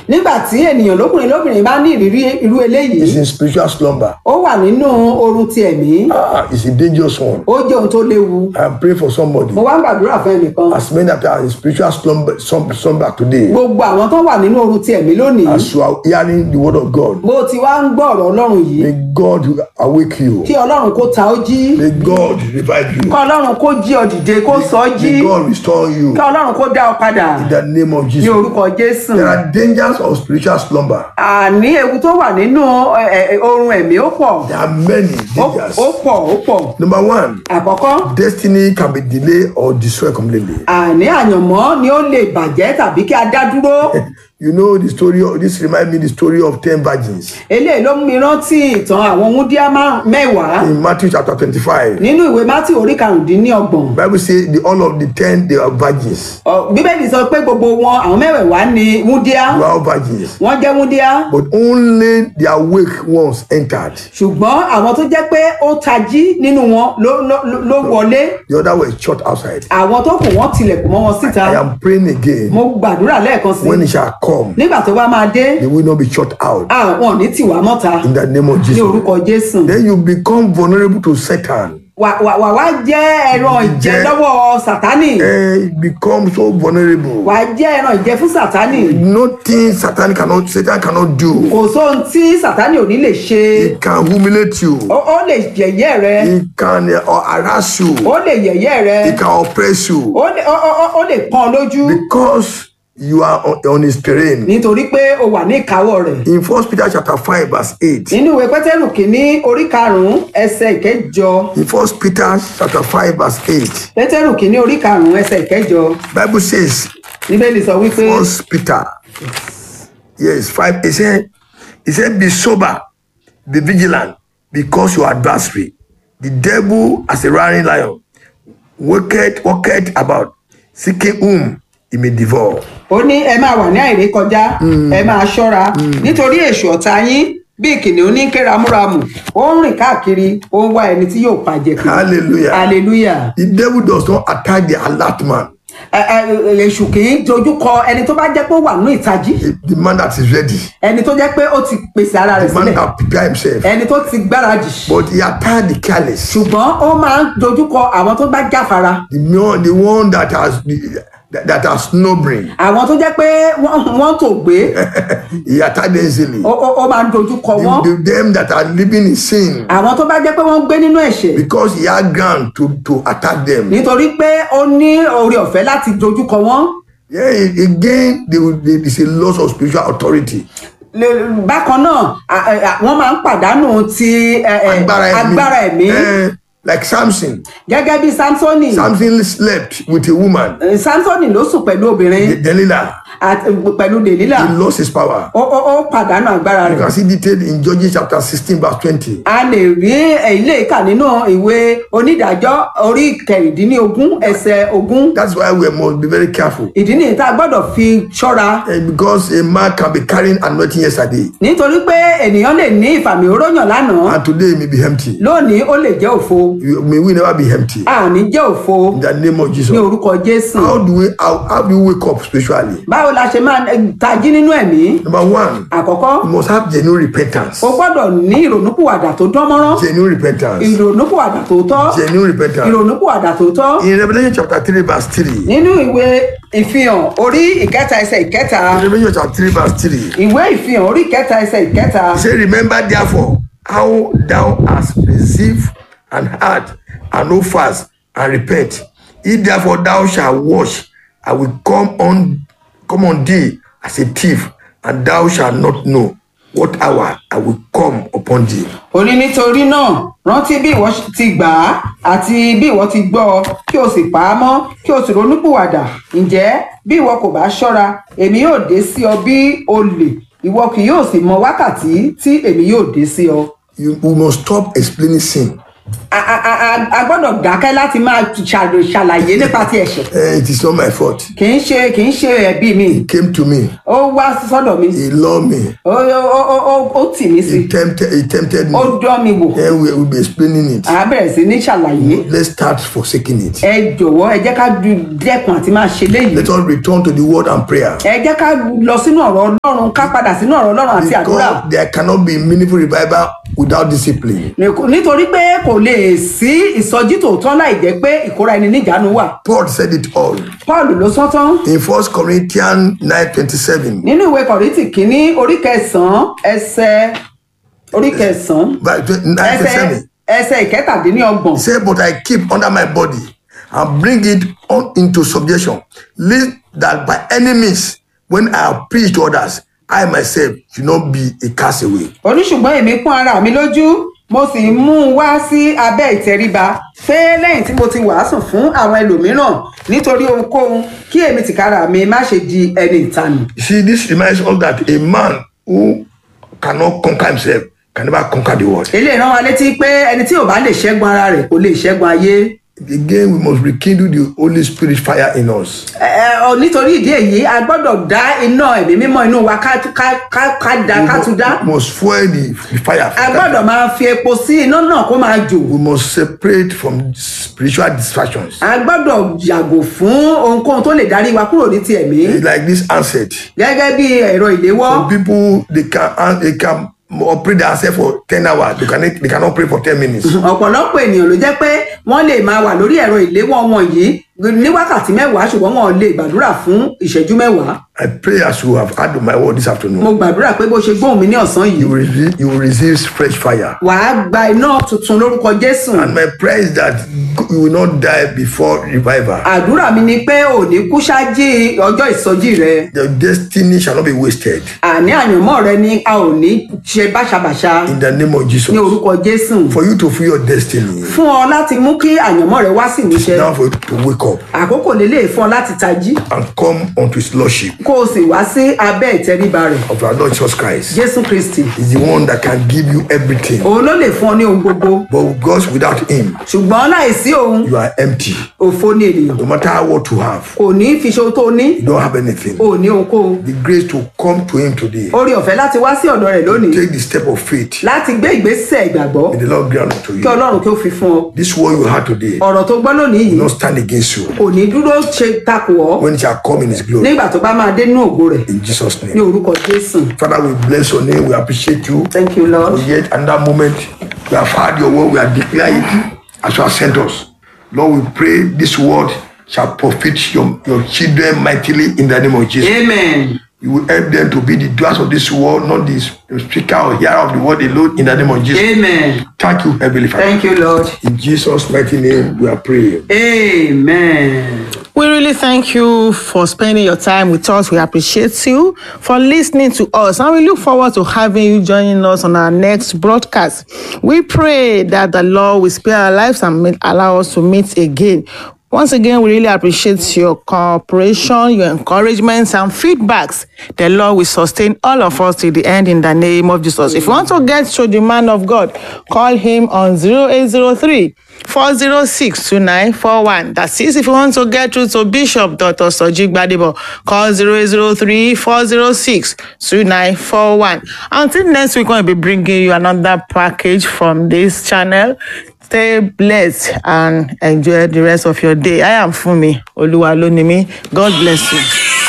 nígbà tí ènìyàn lókùnrin lóbìnrin bá ní ìrírí irú eléyìí is in spiritual slumber. ó wà nínú oorun ti ẹ̀mí Ah, it's a dangerous one. ó jẹ́ ohun tó léwu I pray for somebody. mo wá ń gbàdúrà fún ẹnìkan As many that are in spiritual slumber, slumber, slumber today, gbogbo àwọn tó wà nínú oorun ti ẹ̀mí lónìí as you are hearing the word of God, bó ti wá ń gbọ́ ọ̀rọ̀ ọlọ́run yìí may God awake you. kí ọlọ́run kó ta ó jí May God revive you. kí ọlọ́run kó jí ọ dìde kó sọ ọ́ jí May God restore you. kí ọlọ́run kó dá ọ padà In the name of ní Jesus. orúkọ jésù There are dangers of spiritual slumber. àní ewu tó wà nínú ẹ, ẹ, oorun ẹ̀mí ó pọ̀ There are many ó dangers. ó pọ̀ ó pọ̀ Number one, àkọ́kọ́ destiny can be delayed or destroyed completely. àní àyànmọ́ ni ó lè bàjẹ́ tàbí kí a dá dúró You know the story. Of, this remind me the story of ten virgins eléyìí ló mú mi rántí ìtàn àwọn wúndíá márùn- mẹ́wàá in Matthew chapter twenty-five. nínú ìwé mátì orí karùndínlọ́gbọ̀n Bible say the all of the ten they are virgins. Ọ, bíbélì sọ pé gbogbo wọn àwọn mẹ́wẹ̀ẹ̀wá ni wúndíá They are all virgins. wọ́n jẹ́ wúndíá But only the awake ones entered. ṣùgbọ́n àwọn tó jẹ́ pé ó tají nínú wọn ló ló ló- ló wọlé The other were shut outside. àwọn tó kù wọ́n tilẹ̀kùn mọ́ wọn síta I am praying again. mo gbàdúrà lẹ́ẹ̀kan sí When it shall come, nígbà tó bá máa dé they will not be shut out. àwọn ò ní tìwá mọ́ta In the name of ní Jesus. orúkọ jésù Then you become vulnerable to Satan. wà wà wà wá jẹ́ ẹran ìjẹ Jẹ́- lọ́wọ́ sátánì Eh, you become so vulnerable. wà á jẹ́ ẹran ìjẹ fún sátánì Nothing Satan cannot Satan cannot do. kò sóhun tí sátánì ò ní lè ṣe He can humiliate you. ó ó lè yẹ̀yẹ́ rẹ He can uh, harass you. ó lè yẹ̀yẹ́ rẹ He can oppress you ó lè ó ó- ó- ó lè pọ́n lójú because you are on, on his terrain. nítorí pé o wà ní ìkáwọ́ rẹ̀ In First Peter chapter five verse eight. nínú ìwé pétérù kìíní orí karùnún ẹsẹ̀ ìkẹjọ In First Peter chapter five verse eight. pétérù kìíní orí karùnún ẹsẹ̀ ìkẹjọ Bible says níbẹ̀lì sọ wípé First Peter. Yes, five. He said, he said, be sober, be vigilant, because your adversary, the devil as a roaring lion, walketh, walketh about, seeking whom he may devour. ó ní ẹ máa wà ní àìrékọjá ẹ máa ṣọ́ra nítorí èṣù ọ̀tá yín bí kìnìún ní kéramúramù ó ń rìn káàkiri ó ń wá ẹni tí yóò pàjẹ́ kiri Hallelujah. hallelujah The devil does not attack the alert man, Ẹ- ẹ- èṣù kì í dojú kọ ẹni tó bá jẹ́ pé ó wà ní ìtají the, the man that is ready, ẹni tó jẹ́ pé ó ti pèsè ara rẹ̀ the man sílẹ̀ that prepare himself. ẹni tó ti gbáradì But he attack the careless, ṣùgbọ́n ó máa ń dojú kọ àwọn tó bá jáfara the one, the one that has that, that are snobbering. àwọn tó jẹ́ pé wọ́n wọ́n tò gbé he attack them easily. ó ó- ó máa ń dojú kọ wọ́n The, the, them that are living in sin. àwọn tó bá jẹ́ pé wọ́n ń gbé nínú ẹ̀ṣẹ̀ because he had ground to to attack them. nítorí pé ó ní oore ọ̀fẹ́ láti dojú kọ wọ́n Yeah, again, they will, they, it's a loss of spiritual authority. Le- bákan náà à- à- wọ́n máa ń pàdánù ti ẹ, ẹ, Agbára ẹ̀mí. agbára ẹ̀mí Eh, like Samson. gẹ́gẹ́ bí samsoni Samson slept with a woman, Eh, samsoni ló sùn pẹ̀lú obìnrin Delilah. àti pẹ̀lú delila He lost his power. ó ó- ó pàdánù agbára You rẹ̀ can see detailed in Judges chapter 16, verse 20. a lè rí ilé ìkà nínú ìwé onídàájọ́ orí kẹrìndínlógún ẹsẹ̀ ogún That's why we must be very careful. ìdí nìyí tá a gbọ́dọ̀ fi ṣọ́ra Eh, because a man can be carrying anointing yesterday, nítorí pé ènìyàn lè ní ìfàmì òróyàn lánàá and today it may be empty. lónìí ó lè jẹ́ òfo You- May we never be empty. àní jẹ́ òfo In the name of Jesus. ní orúkọ jésù How do we how, how do we wake up spiritually? báwo la ṣe máa eh, tají nínú ẹ̀mí Number one, àkọ́kọ́ you must have genuine repentance. o gbọ́dọ̀ ní ìrònúpìwàdà tó dán mọ́rán Genuine repentance. ìrònúpìwàdà tó tọ́ Genuine repentance. ìrònúpìwàdà tó tọ́ In Revelation chapter 3, verse 3. nínú ìwé ìfihàn orí ìkẹta ẹsẹ̀ ìkẹta Revelation chapter 3, verse 3. ìwé ìfihàn orí ìkẹta ẹsẹ̀ ìkẹta He said, Remember therefore how thou hast received and heard, and know fast, and repent. If therefore thou shalt wash, I will come on come on thee as a thief, and thou shalt not know what hour I will come upon thee. ó ní nítorí náà rántí bí ìwọ ti gbà á àti bí ìwọ ti gbọ́ ọ kí o sì pa á mọ́ kí o sì ronúpìwàdà ǹjẹ́ bí ìwọ kò bá ṣọ́ra èmi yóò dé sí ọ bí olè ìwọ kì yóò sì mọ wákàtí tí èmi yóò dé sí ọ. You we must stop explaining sin. a a- a- a gbọ́dọ̀ dákẹ́ láti máa ṣàlò- ṣàlàyé nípa ti ẹ̀ṣẹ̀ Eh, it is not my fault. kì í ṣe kì í ṣe ẹ̀bi mi He came to me. ó wá sọ́dọ̀ mi He loved me. ó ó- ó- ó- ó tì mí sí He tempted. He tempted me. ó dán mi wò Then we will be explaining it. à á bẹ̀rẹ̀ sí ní ṣàlàyé Let's start forsaking it. ẹ jọ̀wọ́ ẹ jẹ́ ká du- dẹ́kun àti máa ṣe léyìí Let us return to the word and prayer. ẹ jẹ́ ká lọ sínú ọ̀rọ̀ ọlọ́run ká padà sínú ọ̀rọ̀ ọlọ́run àti àdúrà Because there cannot be meaningful revival without discipline. nítorí pé kò lè sí ìsọjí tòótọ́ láì jẹ́ pé ìkóra ẹni níjàánu wà Paul said it all paul ló sọ tán in First Corinthians nine twenty-seven. nínú ìwé kọ̀rìntì kínní orí kẹsàn-án ẹsẹ̀ orí kẹsàn-án Nine ẹsẹ̀ twenty-seven. ẹsẹ̀ ìkẹtàdínlọ́gbọ̀n He said, But I keep under my body and bring it on into subjection, lest that by any means, when I have preached to others, I myself should not be a castaway. oníṣùgbọ́n èmi pọ́n ara mi lójú mo sì mú un wá sí abẹ́ ìtẹríba pé lẹ́yìn tí mo ti wàásù fún àwọn ẹlòmíràn nítorí ohunkóhun kí èmi tìkára mi má ṣe di ẹni ìtanù. You see, this reminds us that a man who cannot conquer himself can never conquer the world. eléyìí rán wa létí pé ẹni tí ò bá lè ṣẹ́gun ara rẹ̀ kò lè ṣẹ́gun ayé. Again, we must rekindle the Holy Spirit fire in us. Ẹ, ẹ, ọ, nítorí ìdí èyí a gbọ́dọ̀ dá iná ẹ̀mí mímọ́ inú wa ká ká ká ká da ká tún dá. We must fuel the, the fire. a gbọ́dọ̀ máa fi epo sí iná náà kó máa jò. We must separate from spiritual distractions. a gbọ́dọ̀ yàgò fún ohunkóhun tó lè darí wa kúrò ní ti ẹ̀mí. Like this handset. gẹ́gẹ́ bí ẹ̀rọ ìléwọ́. Some people they can they can operate themselves for ten hours. They can they cannot pray for ten minutes. ọ̀pọ̀lọpọ̀ ènìyàn ló jẹ́ pé wọ́n lè máa wà lórí ẹ̀rọ ìléwọ́ wọn yìí ní wákàtí mẹ́wàá ṣùgbọ́n wọn ò lè gbàdúrà fún ìṣẹ́jú mẹ́wàá. I pray as you have had my word this afternoon. mo gbàdúrà pé bó ṣe gbóhùn mi ní ọ̀sán yìí You will receive, you will receive fresh fire. wàá gba iná tuntun lórúkọ jésù. And my prayer is that you will not die before revival. àdúrà mi ni pé ò ní kú ṣáájú ọjọ́ ìsọjí rẹ Your destiny shall not be wasted. àní àyànmọ́ rẹ ni a ò ní ṣe báṣabàṣa In the name of Jesus. ní orúkọ jésù For you to fulfill your destiny. fún ọ láti mú kí àyànmọ́ rẹ wá sí ìmúṣẹ Now for you to wake up àkókò lélẹ̀ fún ọ láti tají and come unto his lordship kó o sì wá sí abẹ́ ìtẹríba rẹ̀ of our Lord Jesus Christ. jésù kristi He's the one that can give you everything. òun ló lè fún ọ ní ohun gbogbo But because without him, ṣùgbọ́n láìsí òun you are empty. òfo ni ènìyàn No matter what you have, kò ní fi ṣe ohun tó ní you don't have anything. ò ní ohunkóhun The grace to come to him today. orí ọ̀fẹ́ láti wá sí ọ̀dọ̀ rẹ̀ lónìí Take the step of faith. láti gbé ìgbésẹ̀ ìgbàgbọ́ May the Lord grant unto kí you. ọlọ́run kí ó fi fún ọ This word you had today will ọ̀rọ̀ tó gbọ́ lónìí yìí not stand against you kò ní dúró ṣe takò ọ́ when it shall come in his glory. nígbà tó bá máa dé nínú ògo rẹ̀ In Jesus' ní name. orúkọ jésù Father, we bless your name. We appreciate you. thank you lord For yet another moment, we have heard your word. We are declaring it as you have sent us. Lord, we pray this word shall profit your, your children mightily in the name of Jesus. amen You will help them to be the doers of this word, not the speaker or hearer of the word alone in the name of Jesus. amen Thank you, Heavenly Father. thank you lord In Jesus' mighty name, we are praying. amen. We really thank you for spending your time with us. We appreciate you for listening to us. And we look forward to having you joining us on our next broadcast. We pray that the Lord will spare our lives and may- allow us to meet again. Once again, we really appreciate your cooperation, your encouragements, and feedbacks. The Lord will sustain all of us till the end in the name of Jesus. If you want to get to the man of God, call him on 0803 406 2941. That is, if you want to get through to Bishop Dr. Sojik Gbadebo, call 0803 406 2941. Until next week, we'll be bringing you another package from this channel. Stay blessed and enjoy the rest of your day. I am Fumi Oluwalonimi. God bless you.